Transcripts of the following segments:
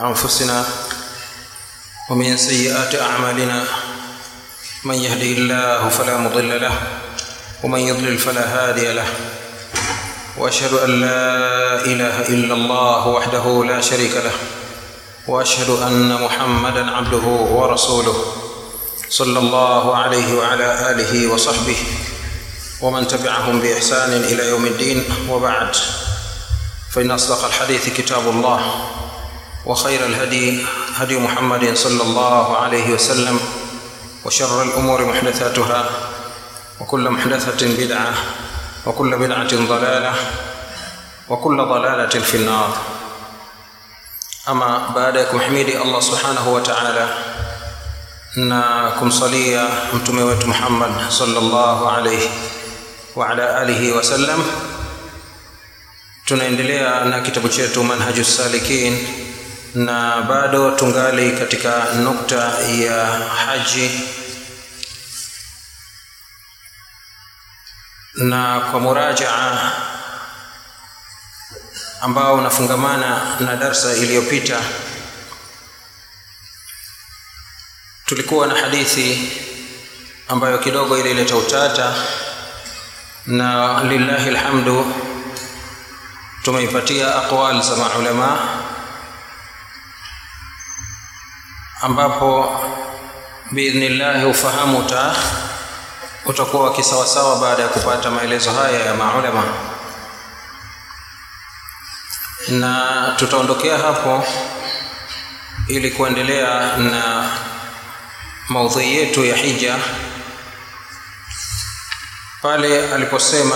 أنفسنا ومن سيئات أعمالنا من يهده الله فلا مضل له ومن يضلل فلا هادي له واشهد ان لا اله الا الله وحده لا شريك له واشهد ان محمدا عبده ورسوله صلى الله عليه وعلى اله وصحبه ومن تبعهم باحسان الى يوم الدين وبعد فان اصدق الحديث كتاب الله وخير الهدي هدي محمد صلى الله عليه وسلم وشر الامور محدثاتها وكل محدثه بدعه وكل بدعه ضلاله وكل ضلاله في النار ama baada ya kumhimidi allah subhanahu wa taala na kumsalia mtume wetu muhammad salllahu alaihi waala alihi wasallam tunaendelea na kitabu chetu manhaju salikin na bado tungali katika nukta ya haji na kwa murajaa ambao unafungamana na darsa iliyopita tulikuwa na hadithi ambayo kidogo ilileta utata na lillahi lhamdu tumeipatia aqwal za maulama ambapo biidhnillahi ufahamu uta utakuwa kisawasawa baada ya kupata maelezo haya ya maulama na tutaondokea hapo ili kuendelea na maudhui yetu ya hija pale aliposema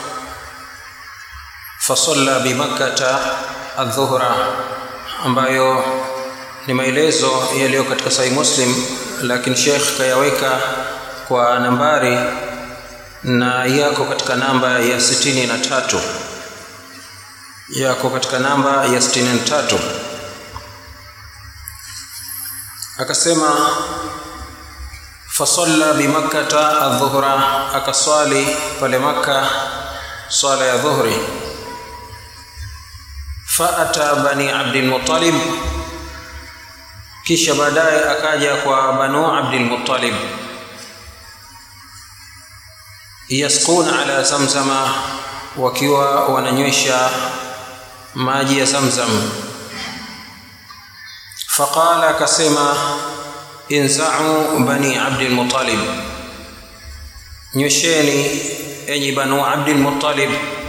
fasalla bimakkata aldhuhra ambayo ni maelezo yaliyo katika sahih muslim lakini shekh kayaweka kwa nambari na yako katika namba ya sitini na tatu yako katika namba ya sitini na tatu akasema fasalla bimakkata aldhuhra akaswali pale makka swala ya dhuhri faata bani abdilmutalib kisha baadaye akaja kwa banu abdilmutalib yasquna ala zamzama wakiwa wananywesha maji ya zamzam faqala akasema inzau bani abdilmutalib nywesheni enyi banu abdilmutalib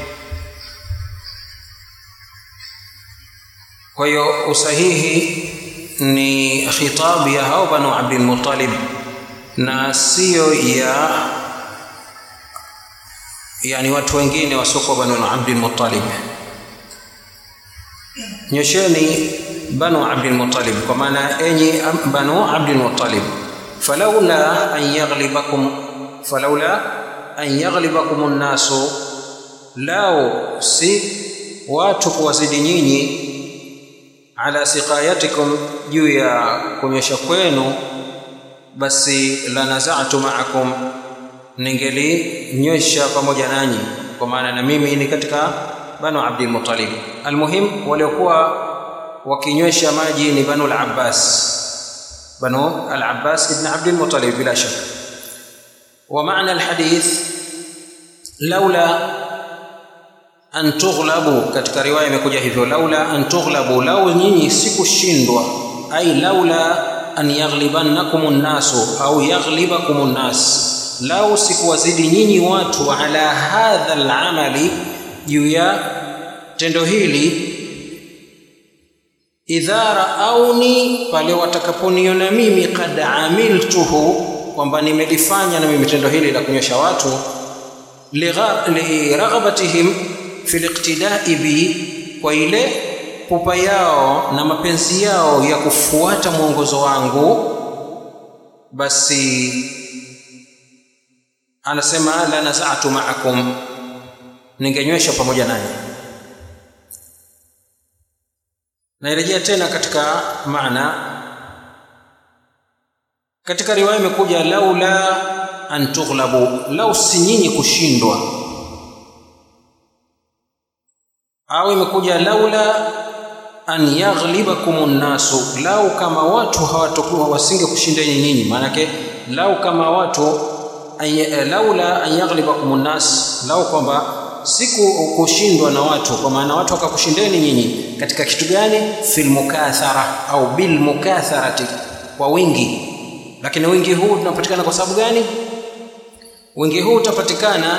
kwa hiyo usahihi ni khitabu ya hao banu abdilmutalib na siyo ya yani watu wengine wasiokuwa banu abdilmutalib nyosheni banu abdilmutalib kwa maana enyi banu abdilmutalib falaula an yaghlibakum falaula an yaghlibakum nnasu lao si watu kuwazidi nyinyi ala siqayatikum juu ya kunyesha kwenu basi lanazatu maakum ningelinywesha pamoja nanyi kwa maana na mimi ni katika banu abdul muttalib almuhim waliokuwa wakinywesha maji ni banu al-abbas banu al-abbas ibn abdul muttalib bila shaka wa maana alhadith laula an tughlabu katika riwaya imekuja hivyo laula an tughlabu lau nyinyi sikushindwa ai laula an yaghlibannakum an-nasu au yaghlibakum an-nas lau sikuwazidi nyinyi watu ala hadha al-amali juu ya tendo hili idha raauni pale watakaponiona mimi kad amiltuhu kwamba nimelifanya na mimi tendo hili la kunyosha watu liraghabatihim fi liqtidai bi kwa ile pupa yao na mapenzi yao ya kufuata mwongozo wangu basi anasema la nazatu maakum ningenywesha pamoja nanyi nairejea tena katika maana katika riwaya imekuja laula an tughlabu lau si nyinyi kushindwa au imekuja laula an yaghlibakum nnasu lau kama watu hawatokuwa wasinge kushindeni nyinyi maanake lau kama watu laula an yaghlibakum nnas lau kwamba siku kushindwa na watu kwa maana watu wakakushindeni nyinyi katika kitu gani fil mukathara au bil mukatharati kwa wingi lakini wingi huu unapatikana kwa sababu gani wingi huu utapatikana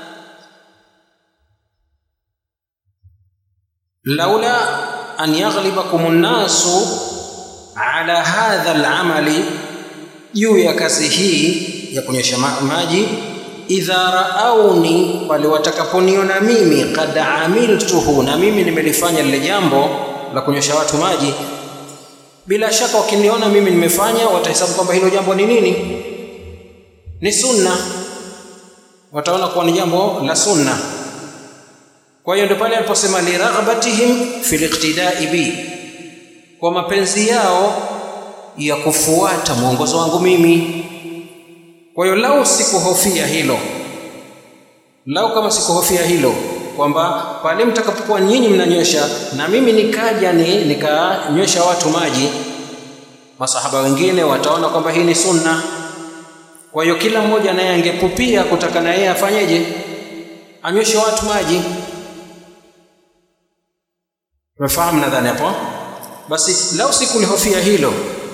laula an yaghlibakum nnasu ala hadha al-amali juu ya kazi hii ya kunyesha maji idha raauni pale watakaponiona mimi qad amiltuhu na mimi nimelifanya lile jambo la kunyosha watu maji bila shaka wakiniona mimi nimefanya watahesabu kwamba hilo jambo ni nini ni sunna wataona kuwa ni jambo la sunna kwa hiyo ndio pale aliposema liraghabatihim fil iqtidai bi kwa mapenzi yao ya kufuata mwongozo wangu mimi kwa hiyo lau sikuhofia hilo lau kama sikuhofia hilo kwamba pale mtakapokuwa nyinyi mnanywesha na mimi nikaja ni nikanywesha watu maji masahaba wengine wataona kwamba hii ni sunna kwa hiyo kila mmoja naye angepupia kutaka na yeye afanyeje anyweshe watu maji umefahamu nadhani hapo basi lau sikulihofia hilo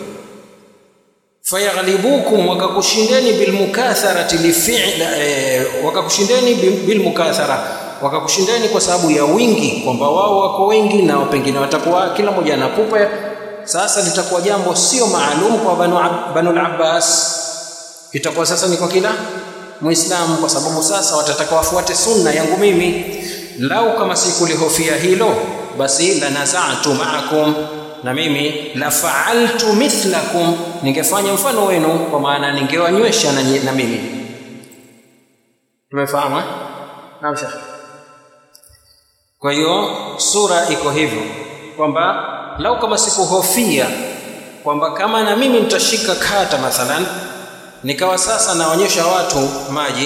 fayaghlibukum wakakushindeni bilmukatharati lifil eh, wakakushindeni bilmukathara wakakushindeni kwa sababu ya wingi kwamba wao wako wengi na pengine watakuwa kila mmoja anapupa sasa litakuwa jambo sio maalum kwa banu, banu al-abbas itakuwa sasa ni kwa kila muislamu kwa sababu sasa watataka wafuate sunna yangu mimi lau kama sikulihofia hilo basi lanazatu maakum na mimi la faaltu mithlakum ningefanya mfano wenu kwa maana ningewanywesha na, na mimi tumefahamu naam shekh kwa hiyo sura iko hivyo kwamba lau kama sikuhofia kwamba kama na mimi nitashika kata mathalan nikawa sasa naonyesha watu maji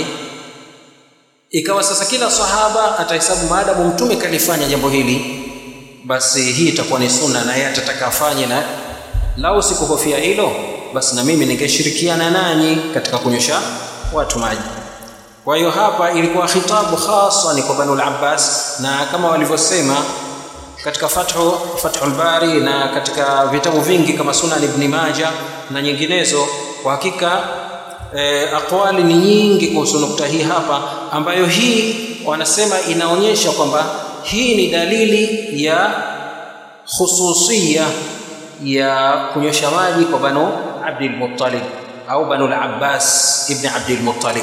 ikawa sasa kila sahaba atahesabu maadamu mtume kalifanya jambo hili basi hii itakuwa ni sunna na yeye atataka afanye na lau sikuhofia hilo basi na mimi ningeshirikiana nanyi katika kunyosha watu maji kwa hiyo hapa ilikuwa khitabu hasa ni kwa banu al-abbas na kama walivyosema katika fathu fathul bari na katika vitabu vingi kama sunan ibn maja na nyinginezo kwa hakika e, aqwali ni nyingi kuhusu nukta hii hapa ambayo hii wanasema inaonyesha kwamba hii ni dalili ya khususia ya kunyosha maji kwa banu abdul muttalib au banu al-abbas ibn abdul muttalib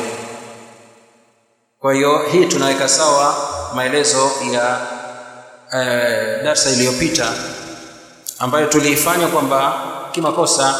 kwa hiyo hii tunaweka sawa maelezo ya eh, darsa iliyopita ambayo tuliifanya kwamba kimakosa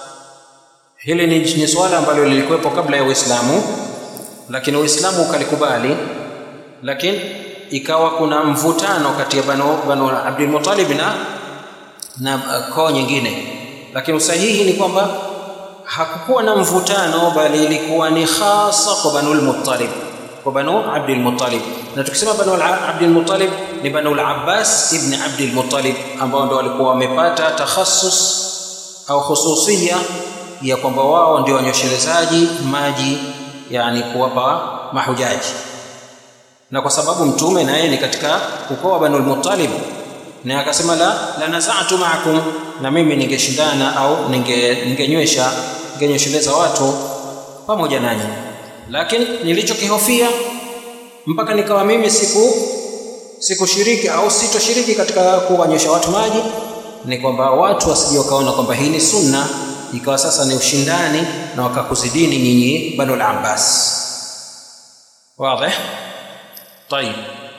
hili ni, ni swala ambalo lilikuwepo kabla ya Uislamu lakini Uislamu ukalikubali lakini ikawa kuna mvutano kati ya banu, banu Abdul Muttalib na na uh, koo nyingine lakini usahihi ni kwamba hakukuwa na mvutano bali ilikuwa ni hasa kwa banu al-Muttalib kwa banu Abdul Muttalib na tukisema banu Abdul Muttalib ni banu al-Abbas ibn Abdul Muttalib ambao ndio walikuwa wamepata takhassus au khususia ya kwamba wao ndio wanyoshelezaji maji yani kuwapa mahujaji na kwa sababu mtume naye ni katika ukoo wa Banu Muttalib na akasema la la nazatu maakum na mimi ningeshindana au ninge ningenywesha ningenyesheleza watu pamoja nanyi lakini nilichokihofia mpaka nikawa mimi siku sikushiriki au sitoshiriki katika kuwanyesha watu maji ni kwamba watu wasije wakaona kwamba hii ni sunna ikawa sasa ni ushindani na wakakuzidini nyinyi Banu al-Abbas wazi طيب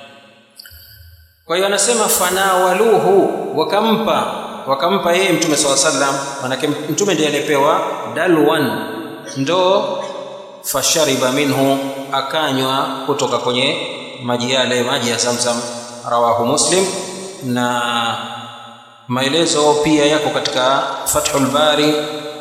kwa hiyo anasema fanawaluhu wakampa wakampa yeye mtume swalla sallam manake mtume ndiye alipewa dalwan ndoo fashariba minhu akanywa kutoka kwenye maji yale maji ya zamzam rawahu muslim na maelezo pia yako katika fathul bari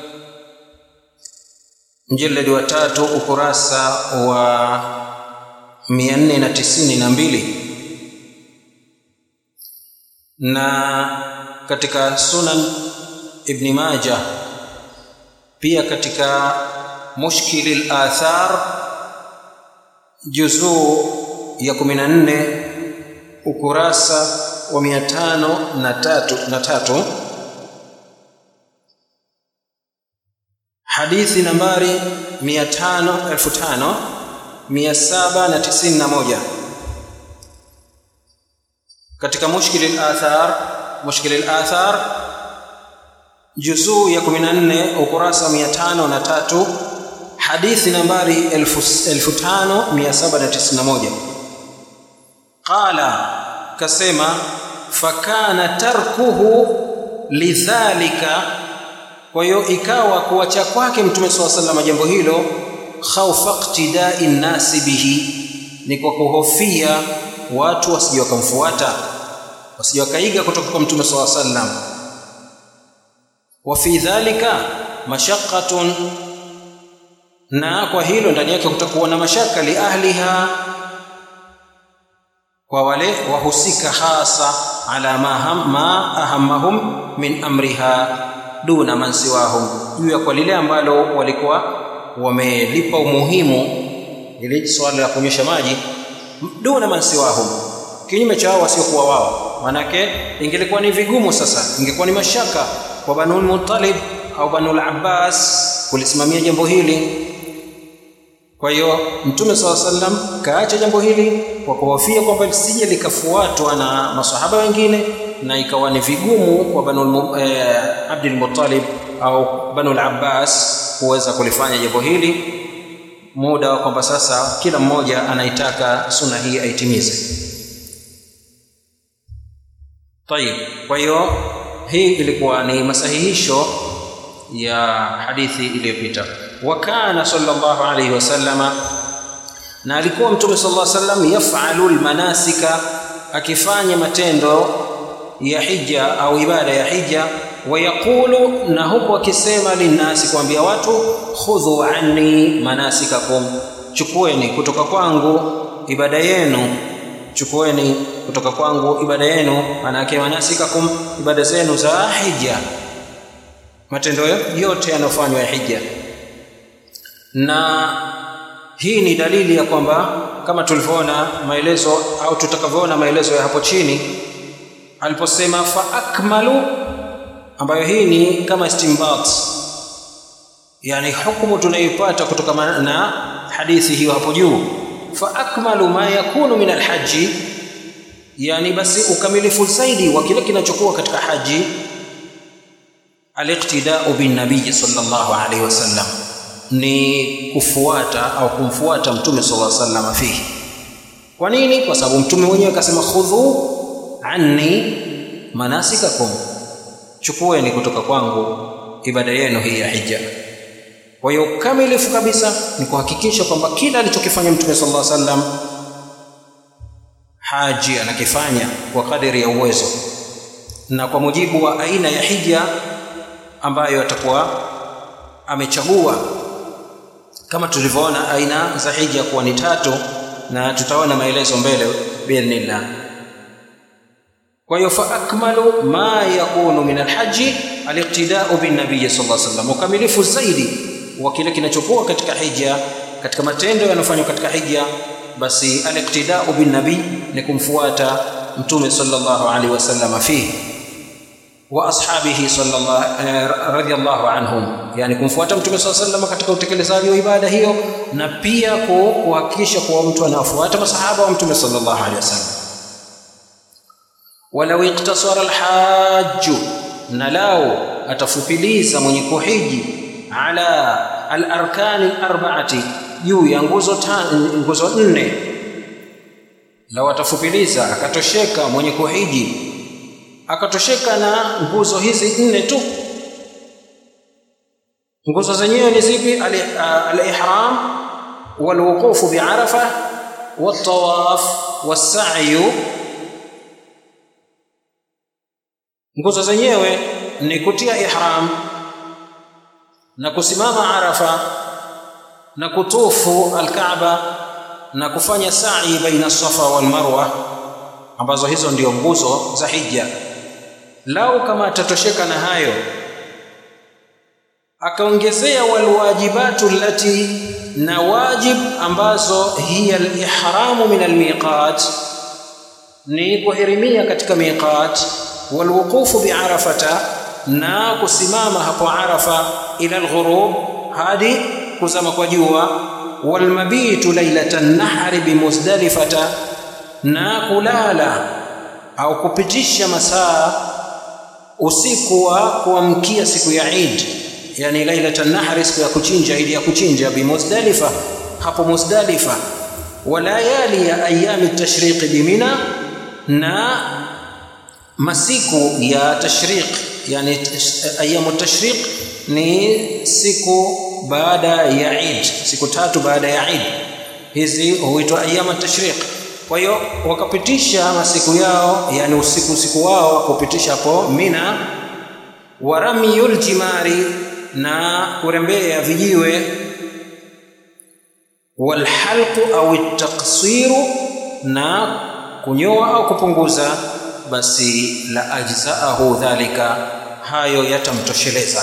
mjeledi wa tatu ukurasa wa 492 na katika sunan ibn majah pia katika mushkil al-athar juzuu ya 14 ukurasa wa 503 na tatu hadithi nambari 500 5791 katika mushkil al-athar mushkil al-athar juzuu ya 14 ukurasa 503 hadithi nambari 5791 qala kasema fakana tarkuhu lidhalika kwa hiyo ikawa kuacha kwake mtume swalla sallam jambo hilo khaufa iqtidai nnasi bihi ni kwa kuhofia watu wasije wakamfuata wasije wakaiga kutoka kwa mtume swalla sallam wa fi dhalika mashaqqatun na kwa hilo ndani yake kutakuwa na mashaka li ahliha kwa wale wahusika hasa ala ma, ma ahammahum min amriha duna man siwahum juu ya kwa lile ambalo walikuwa wamelipa umuhimu ile swala la kunyesha maji duna man siwahum kinyume cha wao wasiokuwa wao manake ingelikuwa ni vigumu sasa ingekuwa ni mashaka kwa banul muttalib au banul abbas kulisimamia jambo hili kwa hiyo mtume saa sallam kaacha jambo hili kwa kuhofia kwamba lisije likafuatwa na masahaba wengine na ikawa ni vigumu kwa banu eh, abdul muttalib au banu al-abbas kuweza kulifanya jambo hili muda wa kwamba sasa kila mmoja anaitaka suna hii aitimize tayib kwa hiyo hii ilikuwa ni masahihisho ya hadithi iliyopita wa kana sallallahu alayhi wasallama na alikuwa mtume sallallahu alayhi wasallam yafalu almanasika akifanya matendo ya hija au ibada ya hija wayaqulu na huku akisema linnasi kuambia watu khudhu anni manasikakum chukueni kutoka kwangu ibada yenu chukueni kutoka kwangu ibada yenu manake manasikakum ibada zenu za hija matendo yote yanayofanywa ya hija na hii ni dalili ya kwamba kama tulivyoona maelezo au tutakavyoona maelezo ya hapo chini aliposema fa akmalu ambayo hii ni kama istimbat yani hukumu tunayoipata kutoka na hadithi hiyo hapo juu fa akmalu ma yakunu min alhaji yani basi ukamilifu zaidi wa kile kinachokuwa katika haji aliqtidau bin nabii sallallahu alaihi wasallam ni kufuata au kumfuata mtume sallallahu alaihi wasallam fihi kwa nini kwa sababu mtume mwenyewe akasema khudhu anni manasikakum chukueni kutoka kwangu ibada yenu hii ya hija kwa hiyo kamilifu kabisa ni kuhakikisha kwamba kila alichokifanya mtume sallallahu alaihi wasallam haji anakifanya kwa kadiri ya uwezo na kwa mujibu wa aina ya hija ambayo atakuwa amechagua kama tulivyoona aina za hija kuwa ni tatu na tutaona maelezo mbele biidhnillah kwa hiyo fa akmalu ma yakunu min alhaji aliqtidau bin nabiy sallallahu alaihi wasallam ukamilifu zaidi wa kile kinachokuwa katika hija katika matendo yanayofanywa katika hija basi aliqtidau bin nabiy ni kumfuata mtume sallallahu alaihi wasallam fihi wa ashabihi sallallahu radhiyallahu anhum yani kumfuata mtume sallallahu alaihi wasallam katika utekelezaji wa ibada hiyo na pia kuhakikisha kuwa mtu anafuata masahaba wa mtume sallallahu alaihi wasallam walau iktasara alhajju na lao atafupiliza mwenye kuhiji ala alarkani arbaati juu ya nguzo nguzo nne lao atafupiliza akatosheka mwenye kuhiji akatosheka na nguzo hizi nne tu nguzo zenyewe ni zipi al-ihram walwuqufu bi'arafa wat-tawaf was-sa'yu nguzo zenyewe ni kutia ihram na kusimama arafa na kutufu al-kaaba na kufanya sa'i baina safa wal marwa ambazo hizo ndio nguzo za hija lau kama atatosheka na hayo akaongezea walwajibatu allati na wajib ambazo hiya alihramu min almiqat ni kuhirimia katika miqat walwuqufu biarafata na kusimama hapo arafa ila alghurub hadi kuzama kwa jua walmabitu lailatan nahri bimuzdalifata na kulala au kupitisha masaa usiku wa kuamkia siku ya Eid yani lailatan nahri siku ya kuchinja ili ya kuchinja bimuzdalifa hapo muzdalifa walayali ya ayami tashriqi bimina na masiku ya tashriq yani ayamu tashriq ni siku baada ya Eid siku tatu baada ya Eid hizi huitwa ayamu tashriq kwa hiyo wakapitisha masiku yao yani usiku usiku wao kupitisha hapo Mina waramiyul jimari na kurembea vijiwe walhalqu au taksiru na kunyoa au kupunguza basi la ajzaahu dhalika hayo yatamtosheleza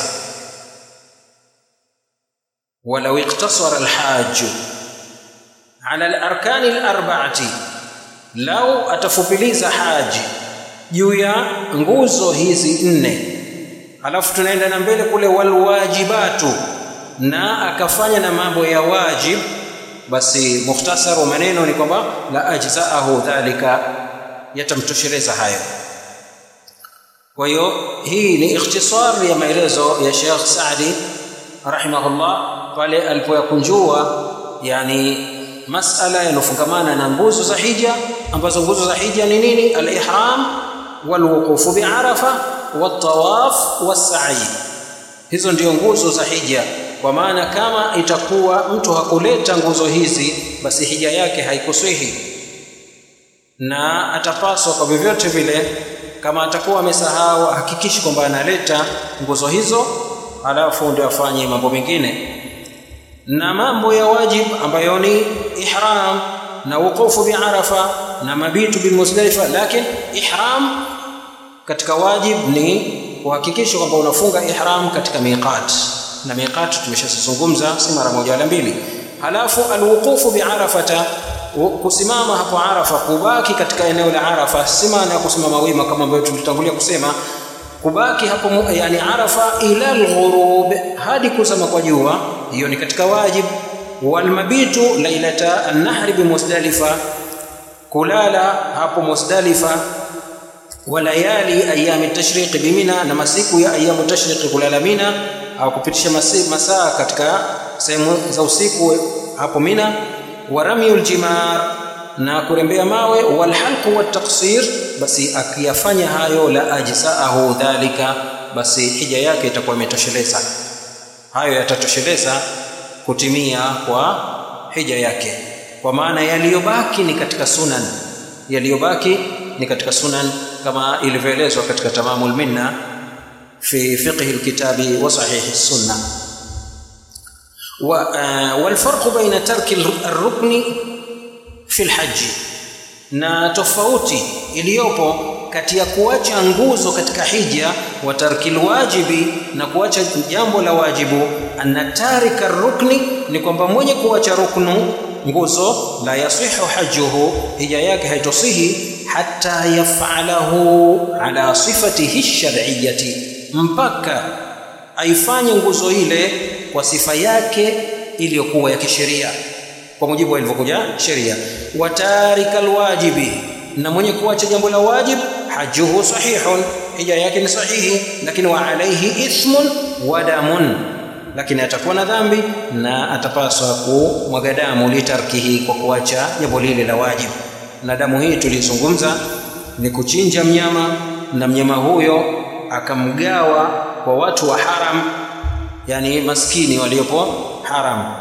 walau iktasara alhaju ala alarkani alarba'ati lau atafupiliza haji juu ya nguzo hizi nne alafu tunaenda na mbele kule walwajibatu na akafanya na mambo ya wajib basi mukhtasar wa maneno ni kwamba la ajzaahu dhalika yatamtosheleza hayo kwa hiyo hii ni ikhtisar ya maelezo ya Sheikh Saadi rahimahullah pale alipoyakunjua yani masala yanofungamana na nguzo za hija ambazo nguzo za hija ni nini al-ihram walwuqufu bi'arafa wat-tawaf was-sa'i hizo ndio nguzo za hija kwa maana kama itakuwa mtu hakuleta nguzo hizi basi hija yake haikuswihi na atapaswa kwa vyovyote vile kama atakuwa amesahau hakikishi kwamba analeta nguzo hizo alafu ndio afanye mambo mengine na mambo ya wajib ambayo ni ihram na wuqufu bi arafa na mabitu bil muzdalifa lakini ihram katika wajib ni kuhakikisha kwamba unafunga ihram katika miqat na miqat tumeshazungumza si mara moja wala mbili halafu alwuqufu bi arafata kusimama hapo arafa kubaki katika eneo la arafa si maana ya kusimama wima kama ambavyo tulitangulia kusema kubaki hapo yani arafa ila alghurub hadi kuzama kwa jua hiyo ni katika wajib walmabitu lailata an-nahri bi muzdalifa kulala hapo muzdalifa walayali ayami tashriq bimina na masiku ya ayamu tashriq kulala mina au kupitisha masaa katika sehemu za usiku hapo mina waramyul jimar na kurembea mawe walhalqu wattaqsir basi akiyafanya hayo la ajzaahu dhalika basi hija yake itakuwa imetosheleza hayo yatatosheleza kutimia kwa hija yake kwa maana yaliyobaki ni katika sunan yaliyobaki ni katika sunan kama ilivyoelezwa katika tamamul minna fi fiqh alkitabi wa sahih as-sunnah والفرق بين ترك الركن في الحج na tofauti iliyopo kati ya kuacha nguzo katika hija wa tarkil wajibi na kuacha jambo la wajibu anna tarika rukni ni kwamba mwenye kuacha ruknu nguzo la yasihu hajjuhu hija yake haitosihi hatta yafalahu ala sifatihi shar'iyyati mpaka aifanye nguzo ile kwa sifa yake iliyokuwa ya kisheria kwa mujibu wa ilivyokuja sheria wa tarika alwajibi na mwenye kuacha jambo la wajib hajuhu sahihun hija yake ni sahihi lakini wa alaihi ithmun wa damun lakini atakuwa na dhambi na atapaswa kumwaga damu litarkihi kwa kuacha jambo lile la wajib na damu hii tulizungumza ni kuchinja mnyama na mnyama huyo akamgawa kwa watu wa haram yani maskini waliopo haram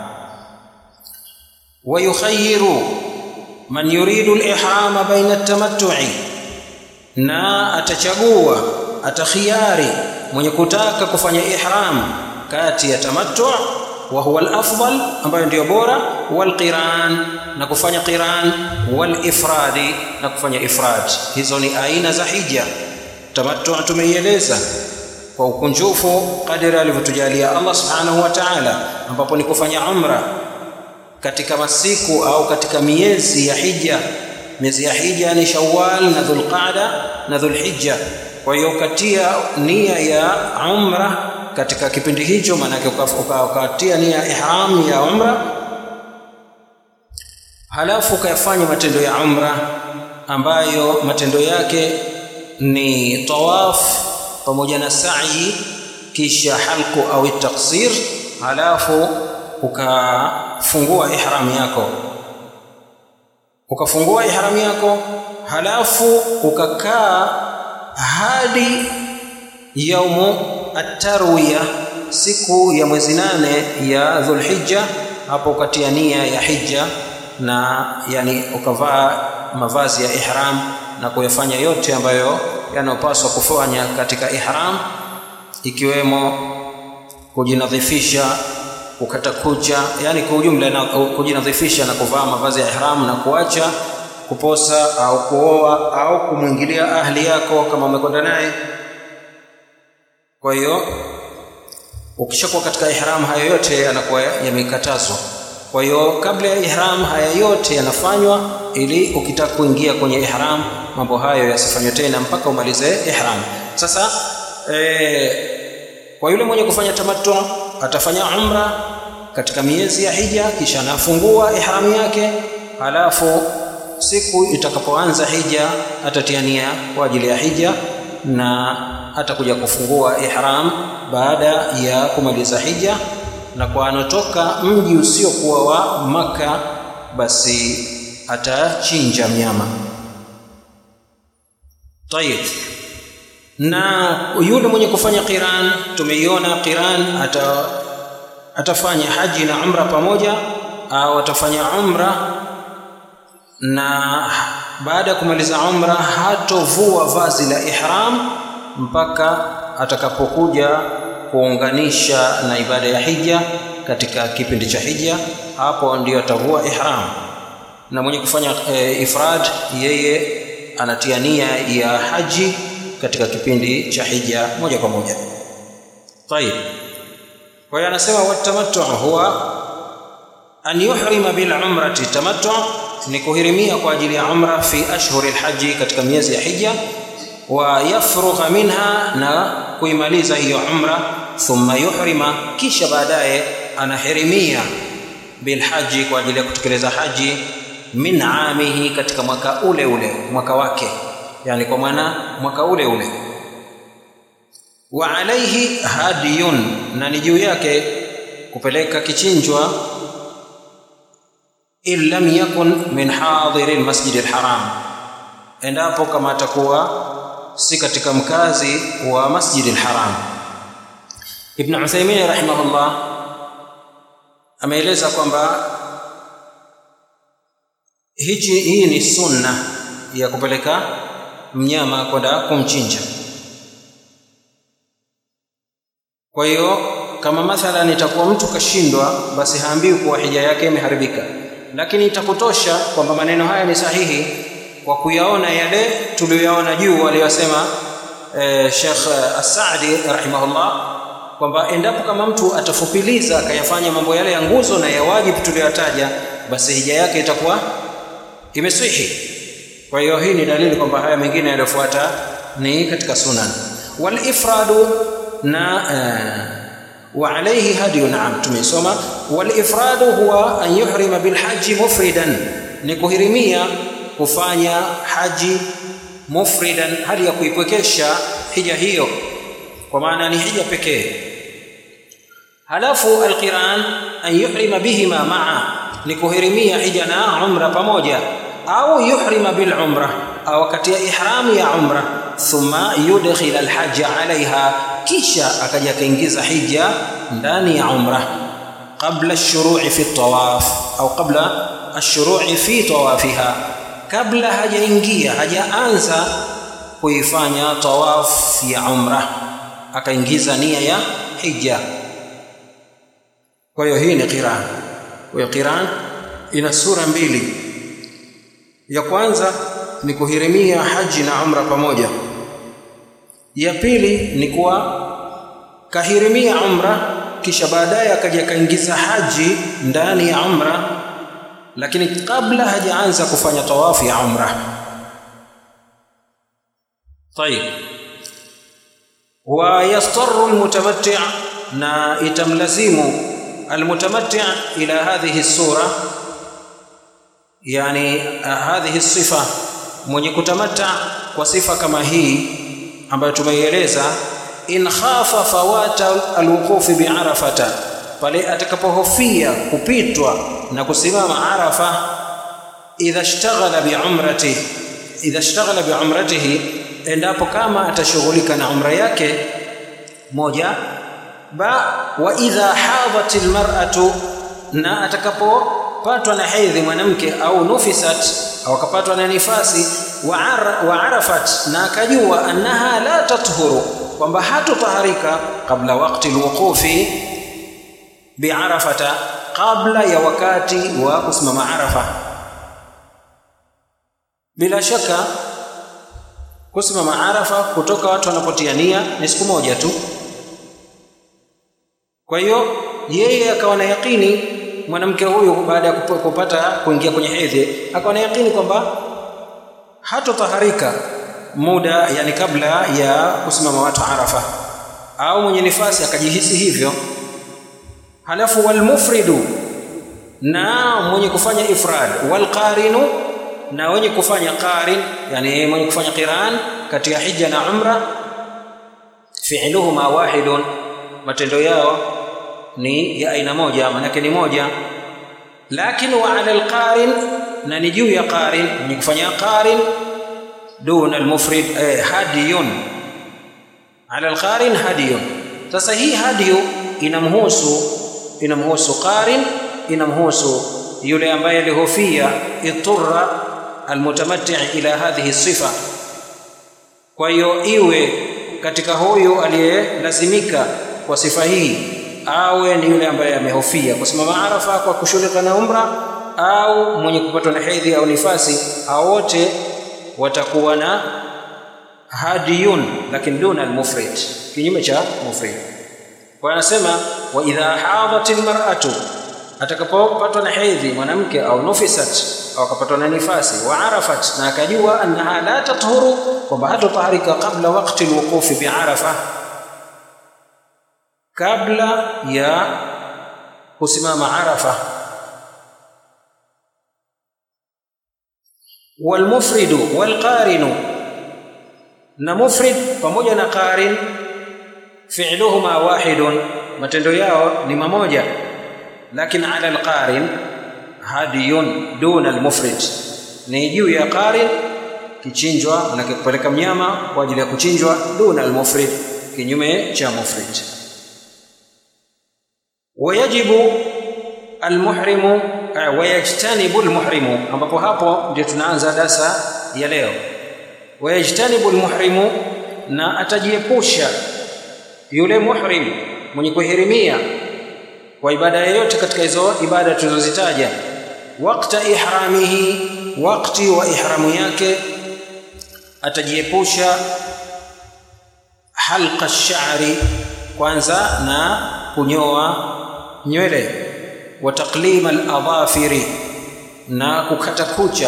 ويخير من يريد الإحرام بين التمتع na atachagua atakhiari mwenye kutaka kufanya ihram kati ya tamattu wa huwa al-afdal ambayo ndio bora wal qiran na kufanya qiran wal ifradi na kufanya ifrad hizo ni aina za hija tamattu tumeieleza kwa ukunjufu kadiri alivyotujalia Allah subhanahu wa ta'ala ambapo ni kufanya umra katika masiku au katika miezi ya hija miezi ya hija ni Shawwal na Dhulqa'da na Dhulhijja kwa hiyo ukatia nia ya umra katika kipindi hicho maanake ukatia nia ya ihram ya umra halafu ukayafanya matendo ya umra ambayo matendo yake ni tawaf pamoja na sa'i kisha halku au taksir halafu ukafungua ihram yako ukafungua ihram yako halafu ukakaa hadi yaumu at-tarwiya siku ya mwezi nane ya dhulhijja hapo ukatia nia ya hija na yani ukavaa mavazi ya ihram na kuyafanya yote ambayo yanayopaswa kufanya katika ihram ikiwemo kujinadhifisha kukata kucha yani kwa ujumla na kujinadhifisha na kuvaa mavazi ya ihram na kuacha kuposa au kuoa au kumwingilia ahli yako kama umekwenda naye kwa hiyo ukishakuwa katika ihram hayo yote yanakuwa yamekatazwa kwa hiyo kabla ya ihram haya yote yanafanywa ili ukitaka kuingia kwenye ihram mambo hayo yasifanywe tena mpaka umalize ihram sasa e, kwa yule mwenye kufanya tamattu atafanya umra katika miezi ya hija kisha anafungua ihram yake halafu siku itakapoanza hija atatia nia kwa ajili ya hija na atakuja kufungua ihram baada ya kumaliza hija na kwa anotoka mji usiokuwa wa maka basi atachinja mnyama tayib na yule mwenye kufanya qiran tumeiona qiran ata, atafanya haji na umra pamoja au atafanya umra na baada ya kumaliza umra hatovua vazi la ihram mpaka atakapokuja kuunganisha na ibada ya hija katika kipindi cha hija hapo ndio atavua ihram na mwenye kufanya e, ifrad yeye anatia nia ya haji katika kipindi cha hija moja kwa moja tayib kwa hiyo anasema watamattu huwa an yuhrima bil umrati tamattu ni kuhirimia kwa ajili ya umra fi ashhuri alhaji katika miezi ya hija wa yafrugha minha na kuimaliza hiyo umra thumma yuhrima kisha baadaye anahirimia bilhaji kwa ajili ya kutekeleza haji min amihi katika mwaka ule ule mwaka wake yani kwa maana mwaka ule ule wa alaihi hadiyun na ni juu yake kupeleka kichinjwa in lam yakun min hadiri almasjid alharam endapo kama atakuwa si katika mkazi wa masjid alharam ibn Uthaymeen rahimahullah ameeleza kwamba hichi hii ni sunna ya kupeleka mnyama kwenda kumchinja kwa hiyo kama mathalan itakuwa mtu kashindwa basi haambiwi kuwa hija yake imeharibika lakini itakutosha kwamba maneno haya ni sahihi kwa kuyaona yale tuliyoyaona juu aliyosema eh, Sheikh As-Saadi rahimahullah kwamba endapo kama mtu atafupiliza akayafanya mambo yale ya nguzo na ya wajibu tuliyotaja basi hija yake itakuwa imeswihi kwa hiyo hii ni dalili kwamba haya mengine yaliyofuata ni katika sunan wal ifradu na uh, wa alayhi hadiyu naam tumesoma wal ifradu huwa an yuhrima bil haji mufridan ni kuhirimia kufanya haji mufridan hali ya kuipwekesha hija hiyo kwa maana ni hija pekee halafu alqiran an yuhrima bihima maa ni kuhirimia hija na umra pamoja au yuhrima bil umra au wakati ya ihramu ya umra thumma yudkhil alhajj alaiha kisha akaja akaingiza hija ndani ya umra qabla ash-shuru'i fi at-tawaf au qabla ash-shuru'i fi tawafiha kabla hajaingia hajaanza kuifanya tawaf ya umra akaingiza nia ya hija kwa hiyo hii ni qiran kwa hiyo qiran ina sura mbili ya kwanza ni kuhirimia haji na umra pamoja ya pili ni kuwa kahirimia umra kisha baadaye akaja kaingiza haji ndani ya umra lakini kabla hajaanza kufanya tawafu ya umra طيب ويضطر المتمتع na itamlazimu المتمتع الى هذه الصوره yani hadhihi sifa mwenye kutamata kwa sifa kama hii ambayo tumeieleza in khafa fawata alwuqufi biarafata pale atakapohofia kupitwa na kusimama arafa idha ishtaghala biumrati idha ishtaghala biumratihi endapo kama atashughulika na umra yake moja ba wa idha hadat almar'atu na atakapopatwa na hedhi mwanamke au nufisat au akapatwa na nifasi wa, ar, wa arafat na akajua annaha la tathuru kwamba hatotaharika kabla wakati alwuqufi biarafata kabla ya wakati wa kusimama arafa bila shaka kusimama arafa kutoka watu wanapotia nia ni siku moja tu kwa hiyo yeye akawa na yakini mwanamke huyu baada ya kupata kuingia kwenye hedhi akawa na yakini kwamba hatotaharika muda yani kabla ya kusimama watu arafa au mwenye nifasi akajihisi hivyo halafu walmufridu na mwenye kufanya ifrad walqarinu na wenye kufanya qarin yani mwenye kufanya qiran katika hija na umra fi'luhuma wahidun matendo yao ni ya aina moja manake ni moja lakini wa ala alqarin na ni juu ya qarin mwenye kufanya qarin duna almufrid eh, hadiyun ala alqarin hadiyun sasa hii hadiyu inamhusu inamhusu qarin inamhusu yule ambaye alihofia iturra almutamatti ila hadhihi sifa kwa hiyo iwe katika huyu aliyelazimika kwa sifa hii awe ni yule ambaye amehofia kusimama arafa kwa kushughulika na umra au mwenye kupatwa na hedhi au nifasi hao wote watakuwa na hadiyun lakini duna almufrid kinyume cha mufrid kwa anasema wa idha hadat almar'atu atakapopatwa na hedhi mwanamke au nufisat au akapatwa na nifasi wa arafat na akajua annaha la tathuru kwamba hatotaharika kabla wakati alwuqufi biarafa kabla ya kusimama arafa walmufridu walqarinu na mufrid pamoja na qarin fi'luhuma wahidun matendo yao ni mamoja lakini ala alqarin hadiyun duna almufrid ni juu ya qarin kichinjwa manake kupeleka mnyama kwa ajili ya kuchinjwa duna almufrid kinyume cha mufrid wayajibu almuhrimu wayajtanibu almuhrimu ambapo hapo ndio tunaanza darasa ya leo wayajtanibu almuhrimu na atajiepusha yule muhrim mwenye kuhirimia kwa ibada yoyote katika hizo ibada tulizozitaja wakta ihramihi wakati wa ihramu yake atajiepusha halqa shari kwanza na kunyoa nywele wa taqlima al-adhafiri na kukata kucha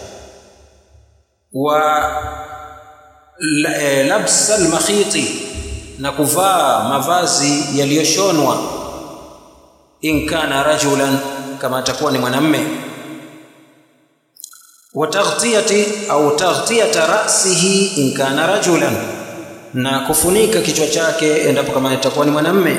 wa labsa al-makhiti na kuvaa mavazi yaliyoshonwa in kana rajulan kama atakuwa ni mwanamme wa taghtiyati au taghtiyata ra'sihi in kana rajulan na kufunika kichwa chake endapo kama itakuwa ni mwanamme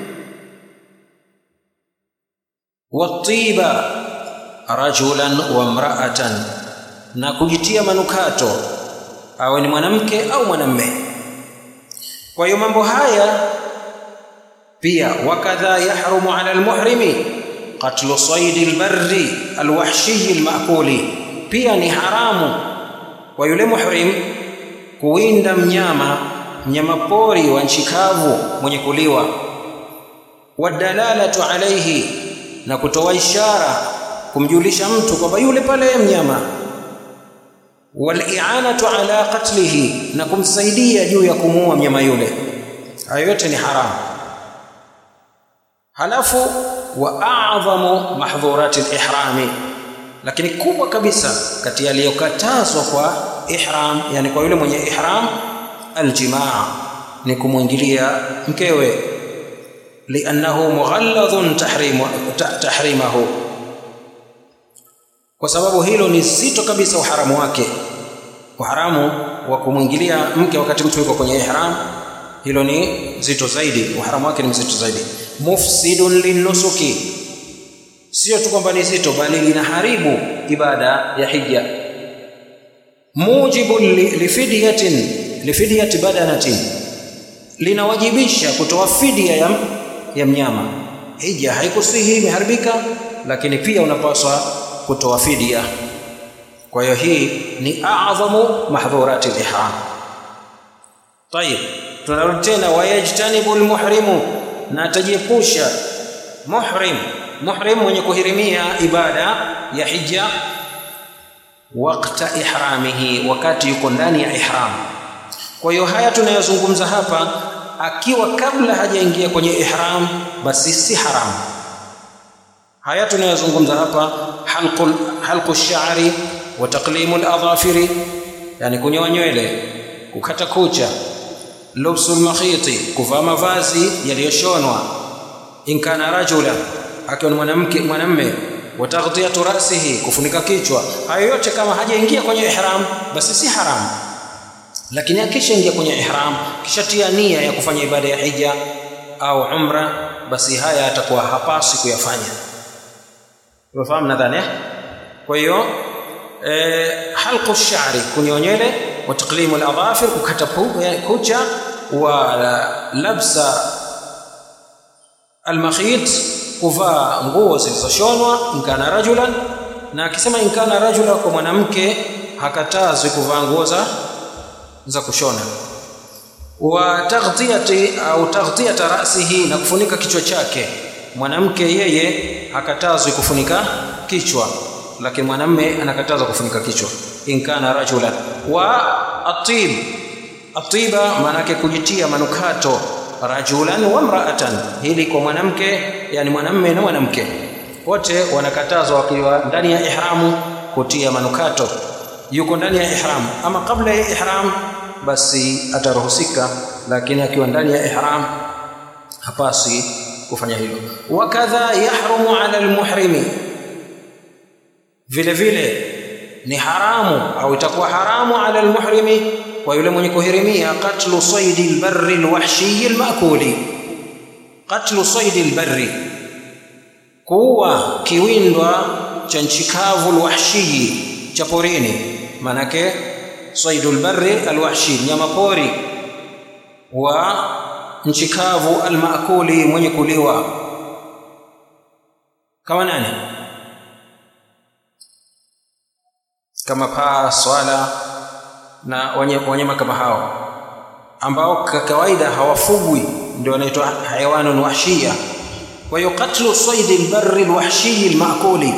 watiba rajulan wa mra'atan na kujitia manukato awe ni mwanamke au mwanamme kwa hiyo mambo haya pia wakadha yahrumu ala almuhrimi qatlu saidi albarri alwahshiyi almaakuli pia ni haramu kwa yule muhrim kuwinda mnyama mnyama pori wa nchi kavu mwenye kuliwa wadalalatu alayhi na kutoa ishara kumjulisha mtu kwamba yule pale mnyama wali'anatu ala qatlihi na kumsaidia juu ya kumuua mnyama yule hayo yote ni haramu halafu wa a'dhamu mahdhurati al-ihrami lakini kubwa kabisa kati yaliyokatazwa kwa ihram yani kwa yule mwenye ihram aljimaa ni kumwingilia mkewe liannahu mughalladhun tahrimu tahrimahu kwa sababu hilo ni zito kabisa uharamu wake uharamu wa kumwingilia mke wakati mtu yuko kwenye ihram hilo ni zito zaidi uharamu wake ni mzito zaidi mufsidun linusuki sio tu kwamba ni zito bali linaharibu ibada ya hija mujibun lifidyatin lifidyati badanatin linawajibisha kutoa fidia ya, ya mnyama hija haikusihi imeharibika lakini pia unapaswa kutoa fidia kwa hiyo hii ni a'dhamu mahdhurati al-ihram طيب tunarudi tena wayajtanibu almuhrimu na atajiepusha muhrim muhrim mwenye kuhirimia ibada ya hija wakta ihramihi wakati yuko ndani ya ihram kwa hiyo haya tunayozungumza hapa akiwa kabla hajaingia kwenye ihram basi si haramu haya tunayozungumza hapa halqu halqu shari wa taqlimu al-adhafiri yani kunyoa nywele kukata kucha lubsu al-makhiti kuvaa mavazi yaliyoshonwa in kana rajula akiwa ni mwanamke mwanamme wa taghtiyatu ra'sihi kufunika kichwa hayo yote kama hajaingia kwenye ihram basi si haramu lakini akishaingia kwenye ihram kishatia nia ya kufanya ibada ya hija au umra basi haya atakuwa hapasi kuyafanya umefahamu nadhani kwa hiyo eh, halqu shari kunyoa nywele wa taqlimu al-adhafir kukata kucha wa labsa al-makhit kuvaa nguo zilizoshonwa inkana rajulan na akisema inkana rajula kwa mwanamke hakatazwi kuvaa nguo za za kushona wa taghtiyati au taghtiyata ra'sihi na kufunika kichwa chake mwanamke yeye hakatazwi kufunika kichwa lakini mwanamme anakatazwa kufunika kichwa inkana rajulan wa atib atiba maana yake kujitia manukato rajulan wa mraatan hili kwa mwanamke yani mwanamme na mwanamke wote wanakatazwa wakiwa ndani ya ihramu kutia manukato yuko ndani ya ihram ama kabla ya ihram basi ataruhusika lakini akiwa ndani ya ihram hapasi kufanya hilo wakadha yahrumu ala almuhrimi vile vile ni haramu au itakuwa haramu ala almuhrimi kwa yule mwenye kuhirimia qatlu saidi albarri alwahshi almaakuli qatlu saidi albarri kuua kiwindwa cha nchikavu alwahshi cha porini manake saidul barri alwahshi nyama pori wa nchikavu almaakuli mwenye kuliwa kama nani kama paa swala na wanyama kama hao ambao kwa kawaida hawafugwi ndio wanaitwa hayawanun wahshia kwa hiyo katlu saidi albarri alwahshi almaakuli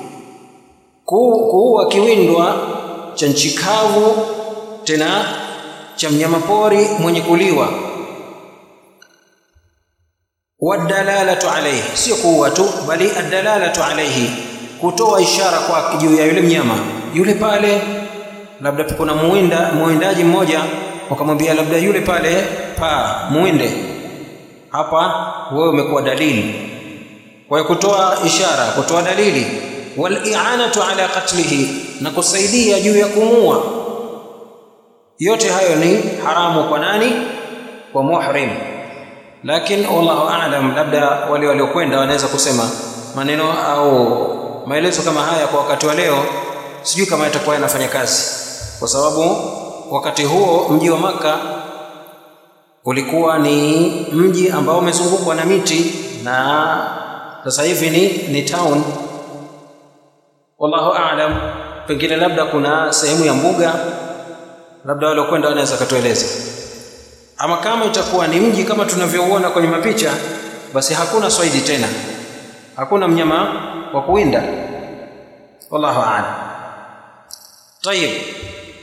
kuua kiwindwa cha nchi kavu tena cha mnyamapori mwenye kuliwa wadalalatu alayhi sio kuua tu bali adalalatu alayhi kutoa ishara kwa juu ya yule mnyama yule pale labda kuna muwinda muwindaji mmoja wakamwambia labda yule pale paa muwinde hapa wewe umekuwa dalili kwa hiyo kutoa ishara kutoa dalili wal-i'anatu ala qatlihi na kusaidia juu ya kumua yote hayo ni haramu kwa nani kwa muhrim lakini wallahu a'lam labda wale waliokwenda wanaweza kusema maneno au maelezo kama haya kwa wakati wa leo sijui kama yatakuwa yanafanya kazi kwa sababu wakati huo mji wa maka ulikuwa ni mji ambao umezungukwa na miti na sasa hivi ni ni town wallahu a'lam pengine labda kuna sehemu ya mbuga labda wale kwenda wanaweza katueleza ama kama itakuwa ni mji kama tunavyouona kwenye mapicha basi hakuna swaidi tena hakuna mnyama wa kuwinda wallahu a'lam طيب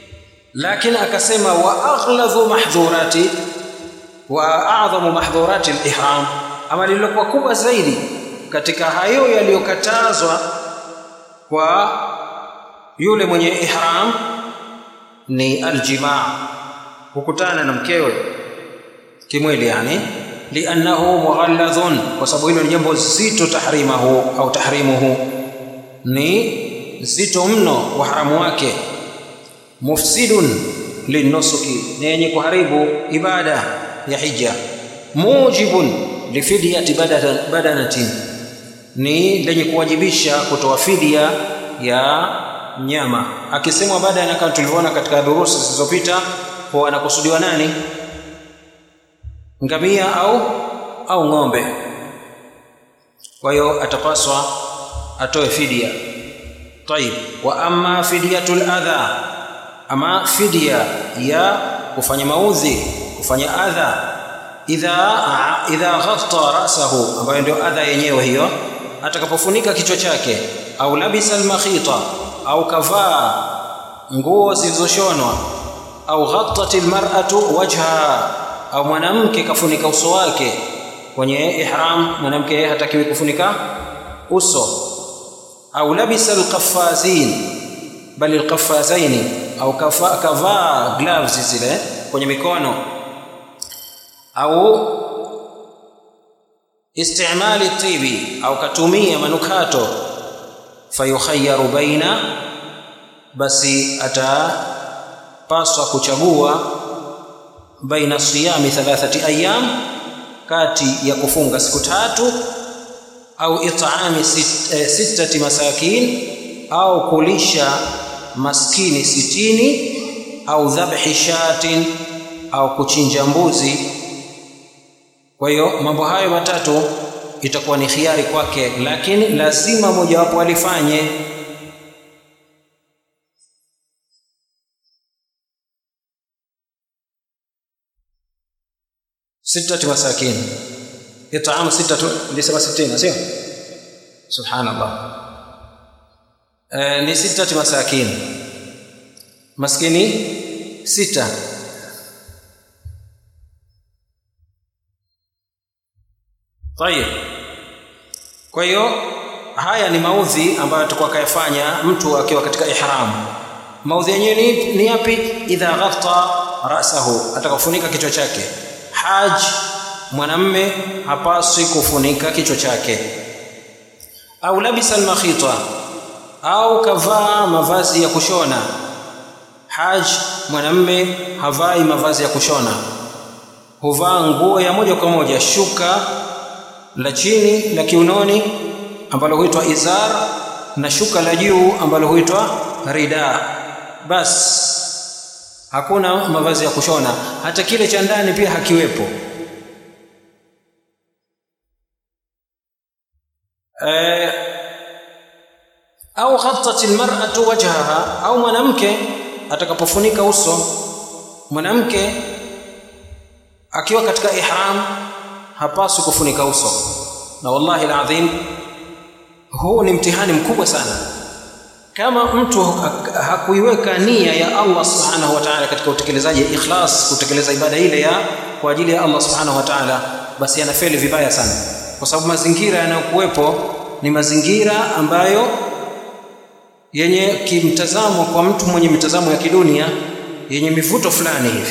lakini akasema wa aghladhu mahdhurati wa a'dhamu mahdhurati al-ihram ama lililokuwa kubwa zaidi katika hayo yaliyokatazwa kwa yule mwenye ihram ni aljimaa kukutana na mkewe kimwili yani liannahu mughalladhun kwa sababu hilo ni jambo zito tahrimahu au tahrimuhu ni zito mno uharamu wake mufsidun linusuki ni yenye kuharibu ibada ya hija mujibun lifidyati badanatin ni lenye kuwajibisha kutoa fidia ya mnyama akisemwa badana kama tulivyoona katika durusi zilizopita kwa anakusudiwa nani ngamia au au ng'ombe kwa hiyo atapaswa atoe fidia طيب واما فديه الاذى ama fidia ya kufanya maudhi kufanya adha idha idha ghatta rasahu ambayo ndio adha yenyewe hiyo atakapofunika kichwa chake au labisa almakhita au kavaa nguo zilizoshonwa au ghattat almar'atu wajha au mwanamke kafunika uso wake kwenye ihram mwanamke yeye hatakiwi kufunika uso au labisa alqaffazin bali alqaffazaini au kavaa gloves zile kwenye mikono au istimali tibi au katumia manukato fayukhayyaru baina basi atapaswa kuchagua baina siyami thalathati ayyam kati ya kufunga siku tatu au it'ami sit, eh, sittati masakin au kulisha maskini sitini au dhabhi shatin au kuchinja mbuzi kwa hiyo mambo hayo matatu itakuwa ni khiari kwake lakini lazima mojawapo alifanye sittati masakin itaamu sittatu nilisema sitini sio subhanallah e, ni sittati masakin maskini sita tayib kwa hiyo haya ni maudhi ambayo atakuwa kayafanya mtu akiwa katika ihram maudhi yenyewe ni, ni yapi idha ghatta rasahu atakafunika kichwa chake haj mwanamme hapaswi kufunika kichwa chake au labisa almakhita au kavaa mavazi ya kushona haj mwanamme havai mavazi ya kushona huvaa nguo ya moja kwa moja shuka la chini la kiunoni ambalo huitwa izar na shuka la juu ambalo huitwa rida bas hakuna mavazi ya kushona hata kile cha ndani pia hakiwepo e, au ghattat almar'atu wajhaha au mwanamke atakapofunika uso mwanamke akiwa katika ihram hapaswi kufunika uso na wallahi alazim huu ni mtihani mkubwa sana kama mtu hakuiweka nia ya Allah subhanahu wa ta'ala katika utekelezaji ikhlas kutekeleza ibada ile ya kwa ajili ya Allah subhanahu wa ta'ala basi anafeli vibaya sana kwa sababu mazingira yanayokuwepo ni mazingira ambayo yenye kimtazamo kwa mtu mwenye mitazamo ya kidunia yenye mivuto fulani hivi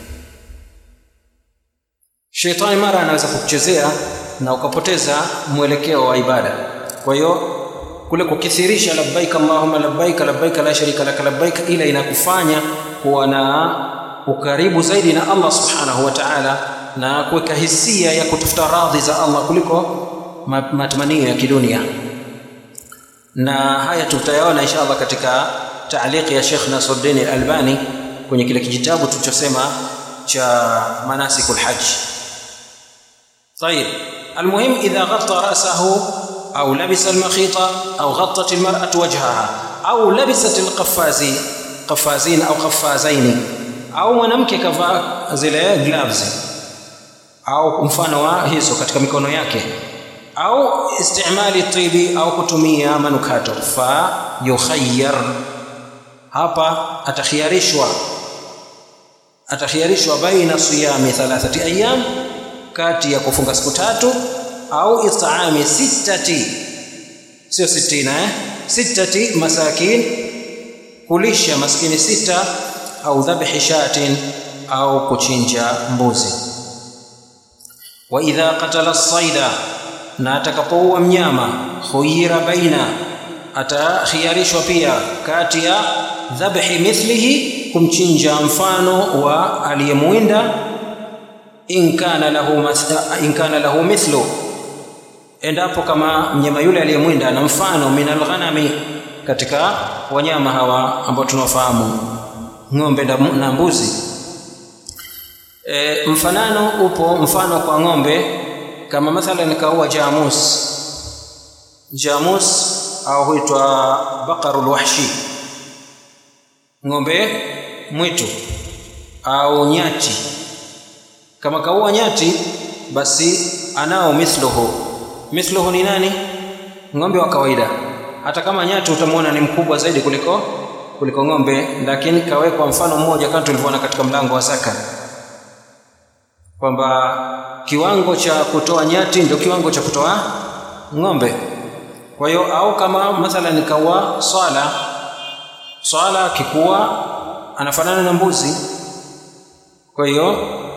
Shetani mara anaweza kukuchezea na ukapoteza mwelekeo wa ibada. Kwa hiyo kule kukithirisha labbaik allahumma labbaik labbaik la sharika lak labbaik, ila inakufanya kuwa na ukaribu zaidi na Allah subhanahu wa ta'ala na kuweka hisia ya kutafuta radhi za Allah kuliko matamanio ya kidunia. Na haya tutayaona insha Allah katika taaliki ya Sheikh Nasruddin Al-Albani kwenye kile kijitabu tulichosema cha manasikul hajj. طيب المهم إذا غطى رأسه أو لبس المخيط أو غطت المرأة وجهها أو لبست القفازين قفازين أو قفازين أو mwanamke kavaa zile gloves au mfano wa hizo katika mikono yake au istimali tibi au kutumia manukato fa yukhayyar hapa atakhiarishwa atakhiarishwa baina siyami thalathati ayyam kati ya kufunga siku tatu au it'ami sittati sio sitina eh sittati masakin kulisha maskini sita au dhabhi shatin au kuchinja mbuzi wa idha qatala as-sayda na atakapoua mnyama khuyira baina atakhiarishwa pia kati ya dhabhi mithlihi kumchinja mfano wa aliyemwinda in kana lahu in kana lahu mithlu endapo kama mnyama yule aliyemwinda ana mfano min alghanami katika wanyama hawa ambao tunawafahamu ng'ombe na mbuzi e, mfanano upo mfano kwa ng'ombe kama mathalan kaua jamus jamus au huitwa baqarul wahshi ng'ombe mwitu au nyati kama kaua nyati basi anao mithluhu mithluhu ni nani ng'ombe wa kawaida hata kama nyati utamwona ni mkubwa zaidi kuliko kuliko ng'ombe lakini kawekwa mfano mmoja kama tulivyoona katika mlango wa zaka kwamba kiwango cha kutoa nyati ndio kiwango cha kutoa ng'ombe kwa hiyo au kama mathalan kaua swala swala kikuwa anafanana na mbuzi kwa hiyo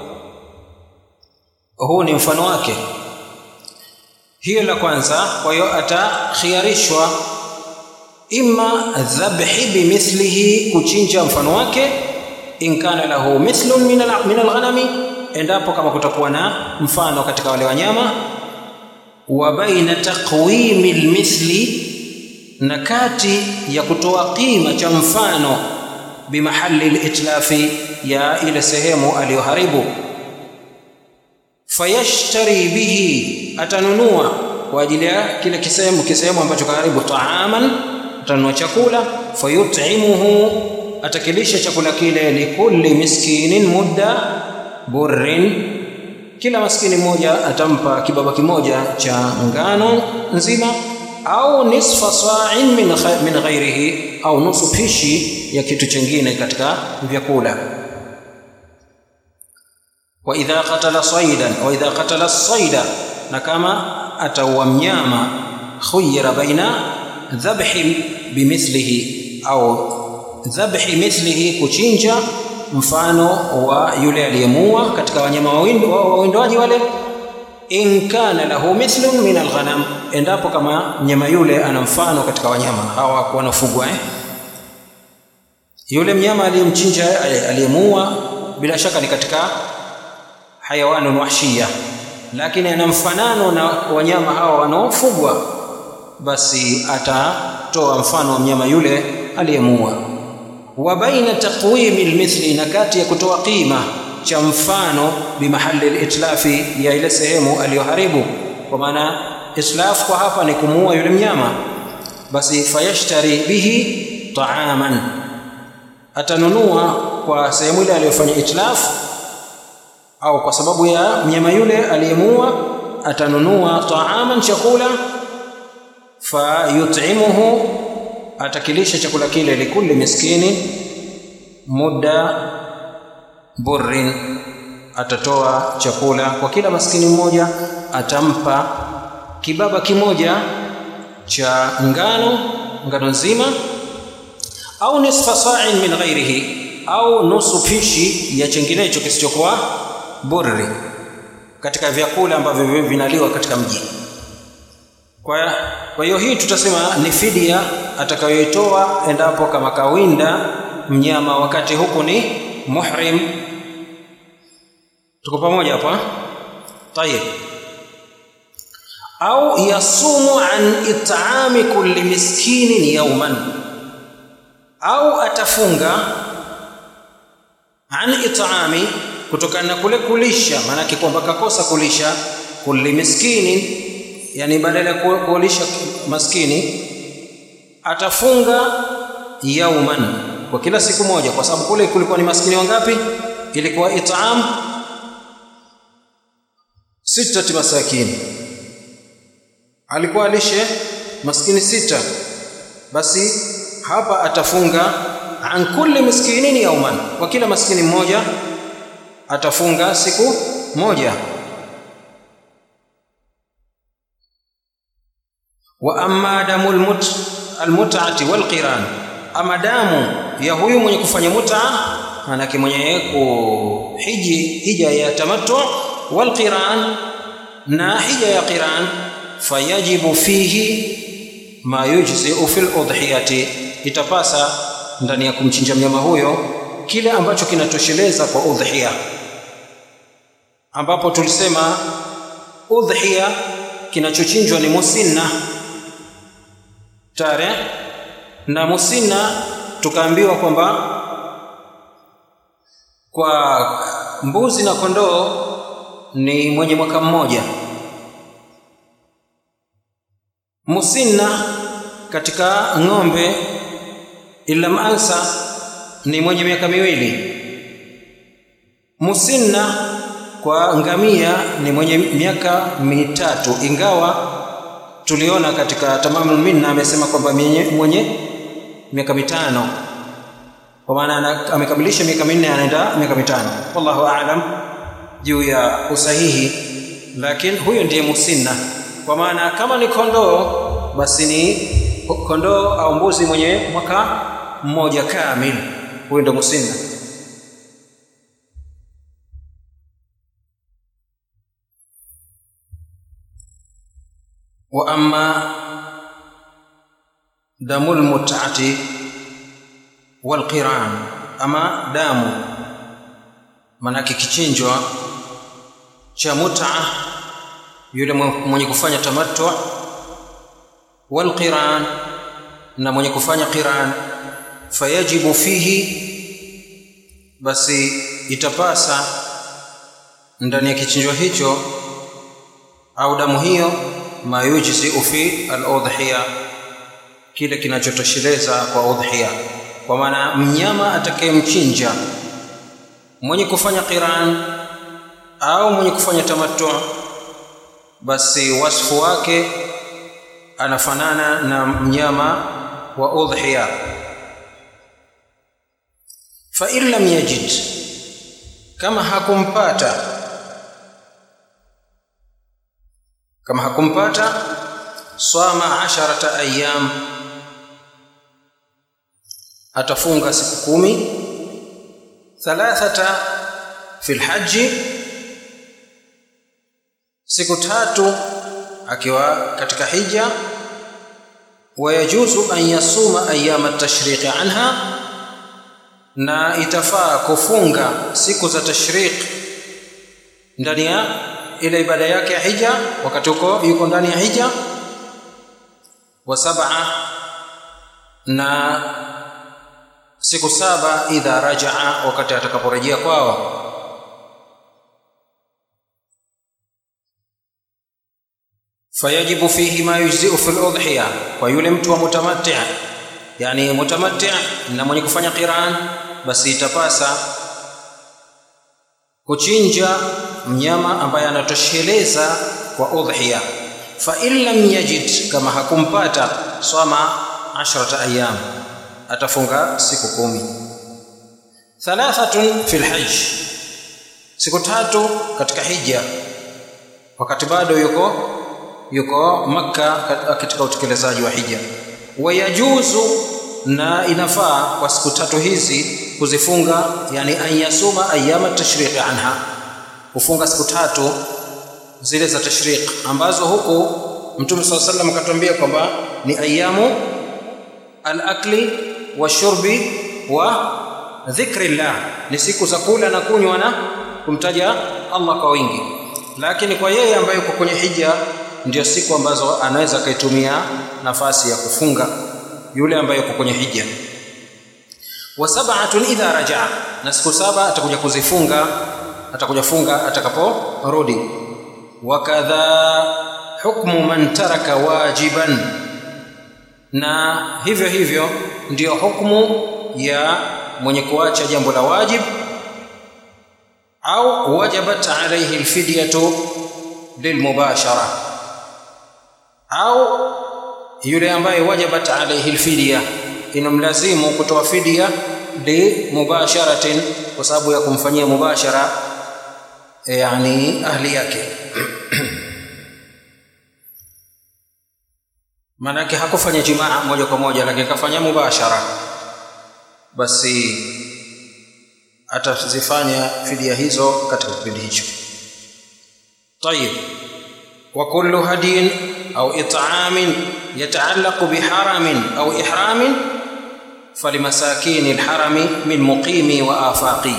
huu ni mfano wake hiyo la kwanza kwa hiyo atakhiarishwa imma dhabhi bimithlihi kuchinja mfano wake in kana lahu mithlun min alghanami endapo kama kutakuwa na mfano katika wale wanyama wa baina taqwimi almithli na kati ya kutoa qima cha mfano bimahali litlafi ya ile sehemu aliyoharibu fayashtari bihi atanunua kwa ajili ya kile kisehemu kisehemu ambacho kaharibu taaman atanunua chakula fayut'imuhu atakilisha chakula kile likulli miskinin mudda burrin kila maskini mmoja atampa kibaba kimoja cha ngano nzima au nisfa sa'in min, min ghairihi au nusu pishi ya kitu chingine katika vyakula wa idha qatala saydan wa idha qatala sayda na kama ataua mnyama khuyira baina dhabhi bimithlihi au dhabhi mithlihi kuchinja mfano wa yule aliyemua katika wanyama wawindoaji wale in kana lahu mithlun min alghanam endapo kama mnyama yule ana mfano katika wanyama hawa wanafugwa eh? yule mnyama aliyemchinja aliyemua bila shaka ni katika hayawanun wahshia lakini ana mfanano na wanyama hawa wanaofugwa basi atatoa mfano wa mnyama yule aliyemua wa baina taqwimi almithli na kati ya kutoa qima cha mfano bimahali litlafi ya ile sehemu aliyoharibu kwa maana islaf kwa hapa ni kumuua yule mnyama basi fayashtari bihi taaman atanunua kwa sehemu ile aliyofanya itlaf au kwa sababu ya mnyama yule aliyemuua atanunua taaman chakula fayut'imuhu atakilisha chakula kile likulli miskini muda burrin atatoa chakula kwa kila maskini mmoja atampa kibaba kimoja cha ngano ngano nzima au nisfa sa'in min ghairihi au nusu pishi ya chenginecho kisichokuwa burri katika vyakula ambavyo vinaliwa katika mji kwa kwa hiyo hii tutasema ni fidia atakayoitoa endapo kama kawinda mnyama wakati huku ni muhrim tuko pamoja hapa tayeb au yasumu an it'ami kulli miskinin yawman au atafunga an it'ami kutokana na kule kulisha maanake kwamba kakosa kulisha kulli miskinin yani badala ya kulisha maskini atafunga yauman kwa kila siku moja kwa sababu kule kulikuwa ni maskini wangapi ilikuwa it'am sitati masakini alikuwa alishe maskini sita basi hapa atafunga an kulli miskinin yauman kwa kila maskini mmoja atafunga siku moja wa amma damu almut almut'ati walqiran ama damu ya huyu mwenye kufanya muta manake mwenye kuhiji hija ya tamattu walqiran na hija ya qiran fayajibu fihi ma yujzi'u fil udhiyati itapasa ndani ya kumchinja mnyama huyo kile ambacho kinatosheleza kwa udhiya ambapo tulisema udhiya kinachochinjwa ni musinna tare na musinna tukaambiwa kwamba kwa mbuzi na kondoo ni mwenye mwaka mmoja musinna katika ng'ombe ilam ansa ni mwenye miaka miwili musinna kwa ngamia ni mwenye miaka mitatu ingawa tuliona katika tamamul minna amesema kwamba mwenye miaka mitano kwa maana amekamilisha miaka minne anaenda miaka mitano wallahu aalam juu ya usahihi lakini huyo ndiye musinna kwa maana kama ni kondoo basi ni kondoo au mbuzi mwenye mwaka mmoja kamili huyo ndio musinna wa amma damul mut'ati wal qiran ama damu manake kichinjwa cha mut'a yule mwenye kufanya tamattu wal qiran na mwenye kufanya qiran fayajibu fihi basi itapasa ndani ya kichinjwa hicho au damu hiyo ma yujzi'u fi al-udhiya kile kinachotosheleza kwa udhiya kwa maana mnyama atakayemchinja mwenye kufanya qiran au mwenye kufanya tamattu basi wasfu wake anafanana na mnyama wa udhiya fa in lam yajid kama hakumpata kama hakumpata swama asharata ayyam atafunga siku kumi thalathata fil haji siku tatu akiwa katika hija wayajuzu an yasuma ayyama tashriqi anha na itafaa kufunga siku za tashriq ndani ya ile ibada yake ya hija wakati huko yuko ndani ya hija wa sab'a na siku saba idha rajaa wakati atakaporejea kwao fayajibu fihi ma yujzi'u fil udhiya kwa yule mtu wa mutamatti yani mutamatti na mwenye kufanya qiran basi itapasa kuchinja mnyama ambaye anatosheleza kwa udhiya fa in lam yajid kama hakumpata swama ashrata ayyam atafunga siku kumi thalathatun fil hajj siku tatu katika hija wakati bado yuko yuko makka katika utekelezaji wa hija wayajuzu na inafaa kwa siku tatu hizi kuzifunga yani an yasuma ayyama tashriqi anha kufunga siku tatu zile za tashriq ambazo huku mtume swalla sallam akatuambia kwamba ni ayamu al-akli wa shurbi wa dhikrillah ni siku za kula na kunywa na kumtaja Allah kwa wingi lakini kwa yeye ambaye yuko kwenye hija ndio siku ambazo anaweza akaitumia nafasi ya kufunga yule ambaye yuko kwenye hija wa sab'atun idha rajaa na siku saba atakuja kuzifunga atakuja funga atakaporudi wakadha hukmu man taraka wajiban na hivyo hivyo ndiyo hukmu ya mwenye kuacha jambo la wajib au wajabat alayhi alfidyatu lilmubashara au yule ambaye wajabat alayhi alfidya inamlazimu kutoa fidia li mubasharatin kwa sababu ya kumfanyia mubashara yani ahli yake maanake hakufanya jimaa moja kwa moja lakini kafanya mubashara basi atazifanya fidia hizo katika kipindi hicho طيب وكل هدي أو إطعام يتعلق بحرم أو إحرام فلمساكين الحرم من مقيم وآفاقي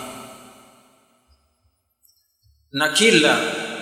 نكلا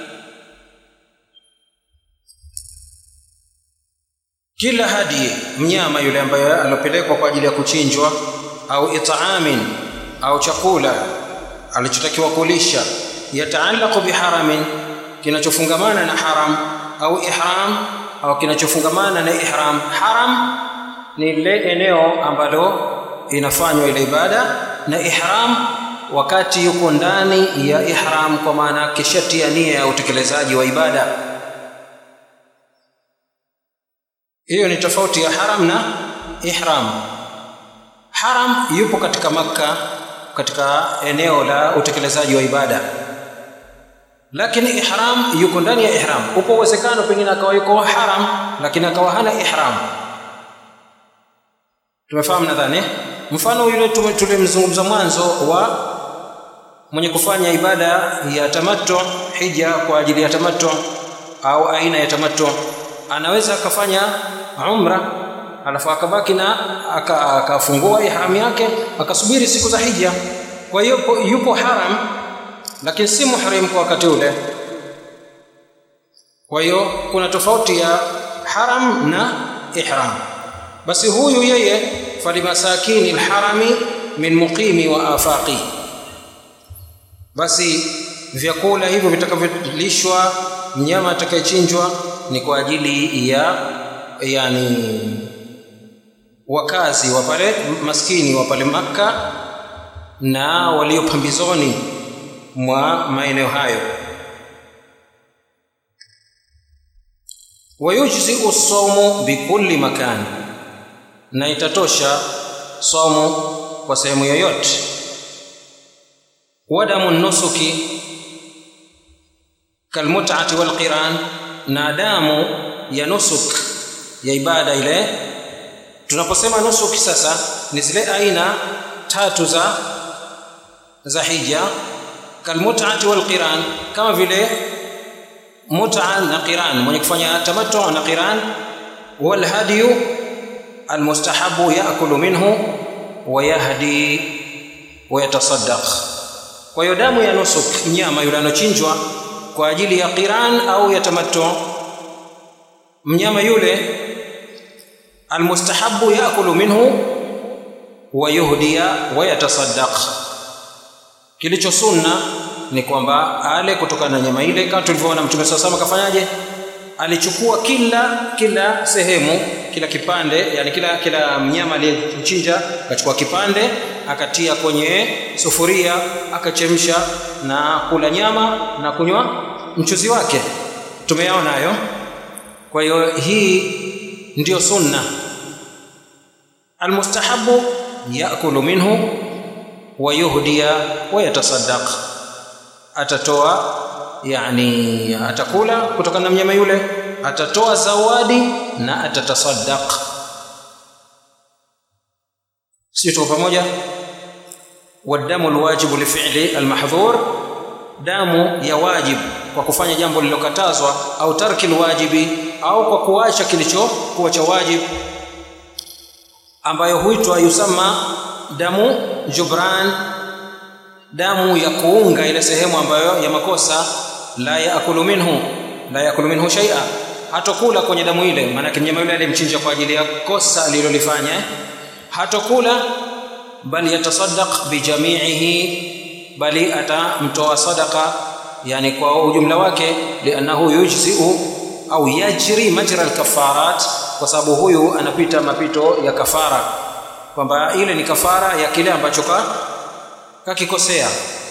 kila hadi mnyama yule ambaye alopelekwa kwa ajili ya kuchinjwa au itaamin au chakula alichotakiwa kulisha yataallaqu biharamin kinachofungamana na haram au ihram au kinachofungamana na ihram haram ni lile eneo ambalo inafanywa ile ibada na ihram wakati yuko ndani ya ihram kwa maana kishatia nia ya utekelezaji wa ibada hiyo ni tofauti ya haram na ihram haram yupo katika makka katika eneo la utekelezaji wa ibada lakini ihram yuko ndani ya ihram upo uwezekano pengine akawa yuko haram lakini akawa hana ihram tumefahamu nadhani mfano yule tulimzungumza mwanzo wa mwenye kufanya ibada ya tamattu hija kwa ajili ya tamattu au aina ya tamattu anaweza akafanya umra alafu akabaki na akafungua ihram yake akasubiri siku za hija kwa hiyo yupo haram lakini si muhrim kwa wakati ule kwa hiyo kuna tofauti ya haram na ihram basi huyu yeye falimasakini lharami min muqimi wa afaqi basi vyakula hivyo vitakavyolishwa mnyama atakayechinjwa ni kwa ajili ya yani wakazi wa pale maskini wa pale makka na walio pambizoni mwa maeneo hayo wayujziu saumu bikulli makan na itatosha saumu kwa sehemu yoyote wadamu nusuki kalmutati walqiran na damu ya nusuk ya ibada ile tunaposema nusuki sasa ni zile aina tatu za za hija kalmutati walqiran kama vile muta na qiran mwenye kufanya tamattu na qiran walhadiyu almustahabu yaakulu minhu wayahdi wayatasaddaq kwa hiyo damu ya nusuk mnyama yule anochinjwa kwa ajili ya qiran au ya tamattu mnyama yule almustahabu yaakulu minhu wayuhdiya wayatasaddaq kilicho sunna ni kwamba ale kutokana na nyama ile kama tulivyoona mtume saa sama kafanyaje alichukua kila kila sehemu kila kipande yani kila kila mnyama aliyemchinja akachukua kipande akatia kwenye sufuria akachemsha na kula nyama na kunywa mchuzi wake tumeyaona hayo kwa hiyo hii ndiyo sunna almustahabu yakulu minhu wayuhdiya wayatasaddaq atatoa yani atakula kutokana na mnyama yule atatoa zawadi na atatasaddaq sio tuko pamoja wadamu alwajibu lifili almahdhur damu ya wajib kwa kufanya jambo lililokatazwa au tarki alwajibi au kwa kuacha kilichokuwa cha wajib ambayo huitwa yusama damu jubran damu ya kuunga ile sehemu ambayo ya makosa la yaakulu minhu la yaakulu minhu shay'a hatokula kwenye damu ile maana mnyama yule alimchinja kwa ajili ya kosa alilolifanya hatokula bali yatasaddaq bijami'ihi bali atamtoa sadaqa yani kwa ujumla wake lianahu yujzi'u au yajri majra alkafarat kwa sababu huyu anapita mapito ya kafara kwamba ile ni kafara ya kile ambacho ka kakikosea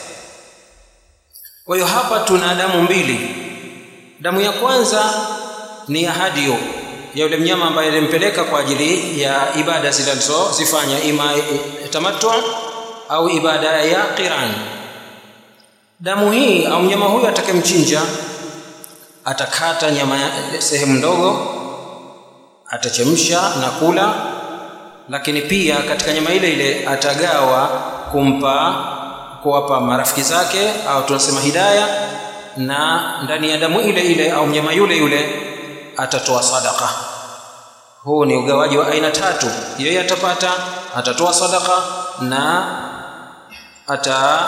kwa hiyo hapa tuna damu mbili damu ya kwanza ni ya hadio ya yule mnyama ambaye alimpeleka kwa ajili ya ibada zile alizozifanya ima tamattu au ibada ya qiran damu hii au mnyama huyu atakayemchinja atakata nyama sehemu ndogo atachemsha na kula lakini pia katika nyama ile ile atagawa kumpa kuwapa marafiki zake au tunasema hidaya na ndani ya damu ile ile au mnyama yule yule atatoa sadaka huu ni ugawaji wa aina tatu yeye atapata atatoa sadaka na ata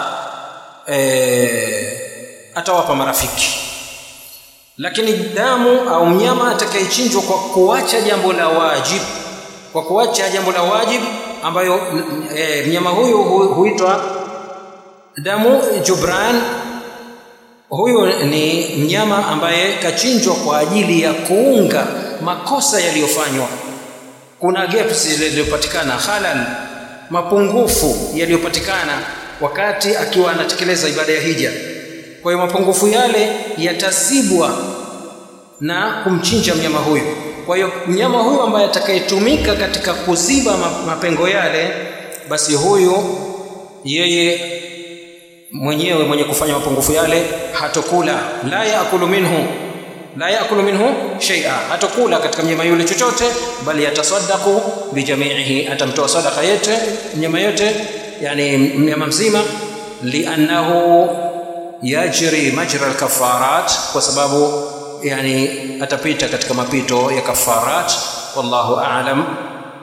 e, atawapa marafiki lakini damu au mnyama atakayechinjwa kwa kuacha jambo la wajib kwa kuacha jambo la wajib ambayo e, mnyama huyu hu, huitwa damu jubran huyu ni mnyama ambaye kachinjwa kwa ajili ya kuunga makosa yaliyofanywa kuna gaps zilizopatikana halal mapungufu yaliyopatikana wakati akiwa anatekeleza ibada ya hija kwa hiyo mapungufu yale yatazibwa na kumchinja mnyama huyu kwa hiyo mnyama huyu ambaye atakayetumika katika kuziba mapengo yale basi huyu yeye mwenyewe mwenye kufanya mapungufu yale hatokula la yaakulu minhu la yaakulu minhu shay'a hatokula katika mnyama yule chochote bali yatasaddaqu bijamiihi atamtoa sadaka yote mnyama yote yani mnyama mzima liannahu yajri majra alkafarat kwa sababu yani atapita katika mapito ya kafarat wallahu a'lam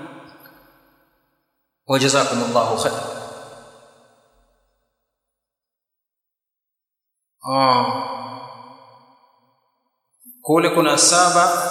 wajazakumullahu khair ah kule kuna saba